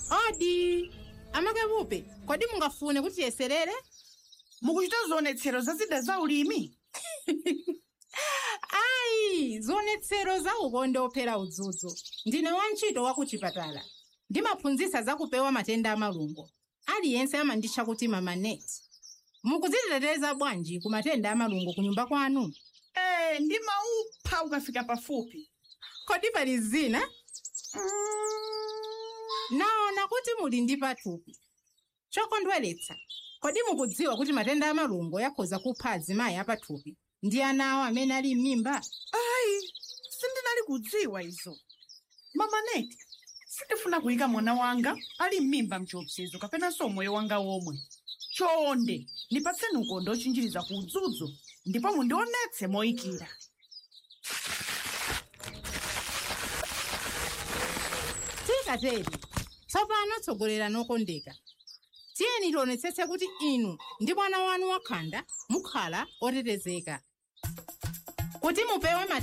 odi amakapupe kodi mungafune kuti tiyeserere mukuchita zionetsero za zida za ulimi ayi zionetsero za ukonde ophera udzudzu ndine wantchito wa kuchipatala ndimaphunzitsa za kupewa matenda amalungo aliyense amanditcha kuti mamaneti mukudziteteza bwanji ku matenda amalungo ku nyumba kwanu ee ndimaupha ukafika pafupi kodi pali zina naona kuti muli ndi pathupi chokondweretsa kodi mukudziwa kuti matenda amalungo akhoza kupha azimayi apathupi ndi ana awo amene ali m'mimba ayi sindinali kudziwa izo mamaneti sindifuna kuyika mwana wanga ali m'mimba mchiopsezo kapenanso moyo wanga womwe chonde ndipatseni ukonde ochinjiriza ku udzudzu ndipo mundionetse moyikira tikateri tsopano tsogolera nokondeka tiyeni tionetsetse kuti inu ndi mwana wanu wakhanda mukhala otetezeka kuti mupewe